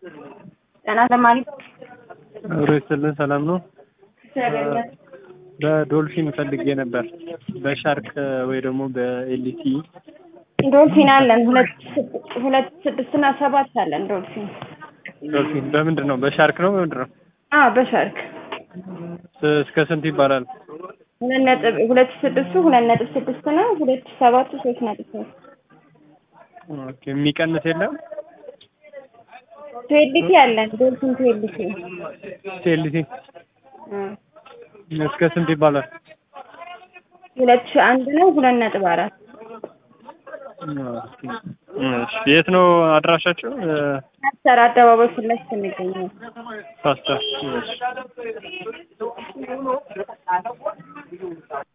ጤና ለማለት አብሮ ይስጥልን። ሰላም ነው። በዶልፊን ፈልጌ ነበር። በሻርክ ወይ ደግሞ በኤልቲ ዶልፊን አለን ሁለት ሁለት ስድስት እና ሰባት አለን ዶልፊን። ዶልፊን በምንድን ነው? በሻርክ ነው በምንድን ነው? አዎ በሻርክ ስ- እስከ ስንት ይባላል? ሁለት ነጥብ ሁለት ስድስቱ ሁለት ነጥብ ስድስት ነው። ሁለት ሰባቱ ሶስት ነጥብ ሶስት ኦኬ፣ የሚቀንስ የለም? ትዌልቲ አለን ዶልፊን ትዌልቲ ኤልቲ እስከ ስንት ይባላል? ሁለት ሺህ አንድ ነው። ሁለት ነጥብ አራት ኦኬ። እሺ፣ የት ነው አድራሻቸው? ፓስተር አደባባይ ፊት ለፊት እንገኛለን። ፓስታ። እሺ